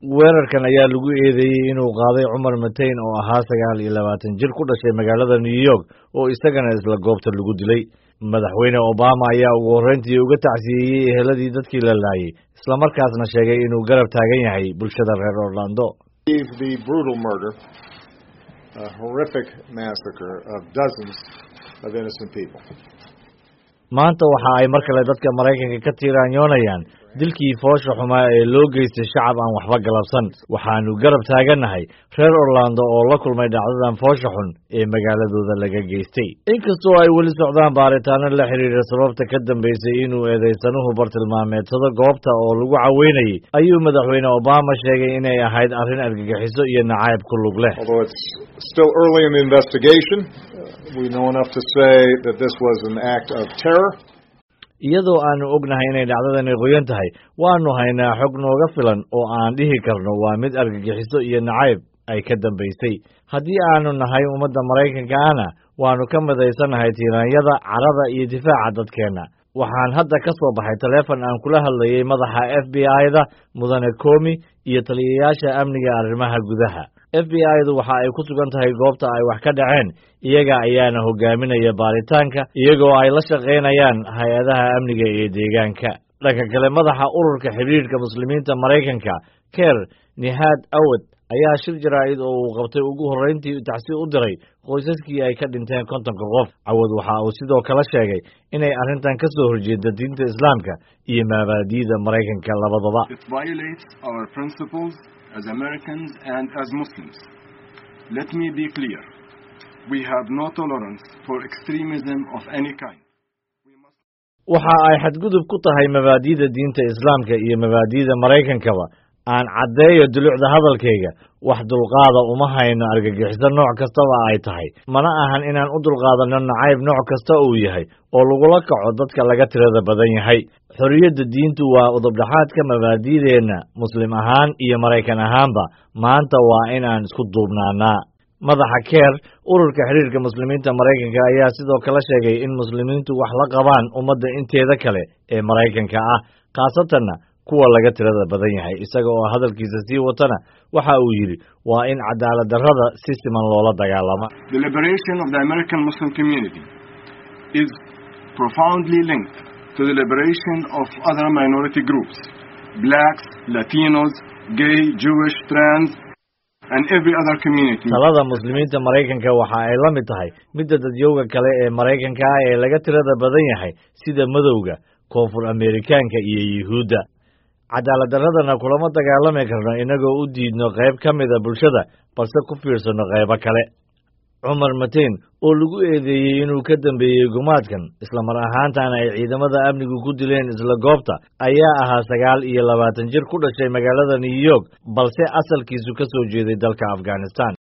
weerarkan ayaa lagu eedeeyey inuu qaaday cumar mateyn oo ahaa sagaal iyo labaatan jir ku dhashay magaalada new york oo isagana isla goobta lagu dilay madaxweyne obama ayaa ugu horreyntii uga tacsiyeeyey eheladii dadkii la laayay islamarkaasna sheegay inuu garab taagan yahay bulshada reer orlando the brutal murder, a horrific massacre of dozens of innocent people. maanta waxa ay mar kale dadka maraykanka ka tiiraanyoonayaan dilkii foosha xumaa ee loo geystay shacab aan waxba galabsan waxaanu garab taagannahay reer orlando oo la kulmay dhacdadan foosha xun ee magaaladooda laga geystay inkastoo ay weli socdaan baaritaano la xidhiidha sababta ka dambaysay inuu eedaysanuhu bartilmaameedsado goobta oo lagu caweynayay ayuu madaxweyne obama sheegay inay ahayd arrin argagixiso iyo nacayb ku lug leh Although it's still early in the investigation, we know enough to say that this was an act of terror. iyadoo aanu ognahay inay dhacdadani qoyan tahay waanu haynaa xog nooga filan oo aan dhihi karno waa mid argagixiso iyo nacayb ay ka dambaysay haddii aanu nahay ummadda maraykanka ana waanu ka midaysannahay tiiraanyada carada iyo difaaca dadkeenna waxaan hadda ka soo baxay taleefon aan kula hadlayay madaxa f b i-da mudane komi iyo taliyayaasha amniga arrimaha gudaha f b i-du waxa ay ku sugan tahay goobta ay wax ka dhaceen iyaga ayaana hogaaminaya baaritaanka iyagoo ay la shaqaynayaan hay-adaha amniga ee deegaanka dhanka kale madaxa ururka xidhiidhka muslimiinta maraykanka ker nihaad awad ayaa shir jaraa'id oo uu qabtay ugu horreyntii tacsi u diray qoysaskii ay ka dhinteen kontonka qof cawad waxa uu sidoo kale sheegay inay arrintan ka soo horjeeda diinta islaamka iyo mabaadi'da maraykanka labadaba It violates our principles as Americans and as Muslims. Let me be clear. We have no tolerance for extremism of any kind. waxa ay xadgudub ku tahay mabaadi'da diinta islaamka iyo mabaadi'da maraykankaba aan caddeeyo dulucda hadalkayga wax dulqaada uma hayno argagixiso nooc kastaba ay tahay mana ahan inaan u dulqaadanno nacayb nooc kasta uu yahay oo lagula kaco dadka laga tirada badan yahay xorriyadda diintu waa udubdhaxaadka mabaadi'deenna muslim ahaan iyo maraykan ahaanba maanta waa inaan isku duubnaanaa madaxa keer ururka xidhiirka muslimiinta maraykanka ayaa sidoo kale sheegay in muslimiintu wax la qabaan ummadda inteeda kale ee maraykanka ah khaasatanna kuwa laga tirada badan yahay isaga oo hadalkiisa sii watana waxa uu yidhi waa in cadaalad darrada si siman loola dagaalama The liberation of the American Muslim community is profoundly linked to the liberation of other minority groups blacks, Latinos, gay, Jewish, trans, and every other community. talada muslimiinta maraykanka waxa ay la mid tahay midda dadyowga kale ee maraykanka ah ee laga tirada badan yahay sida madowga koonfur ameerikaanka iyo yuhuudda cadaalad darradana kulama dagaalami karno innagoo u diidno qayb ka mida bulshada balse ku fiirsanno qaybo kale cumar mateyn oo lagu eedeeyey inuu ka dambeeyey gumaadkan islamar ahaantana ay ciidamada amnigu ku dileen isla goobta ayaa ahaa sagaal iyo labaatan jir ku dhashay magaalada new york balse asalkiisu ka soo jeeday dalka afghanistan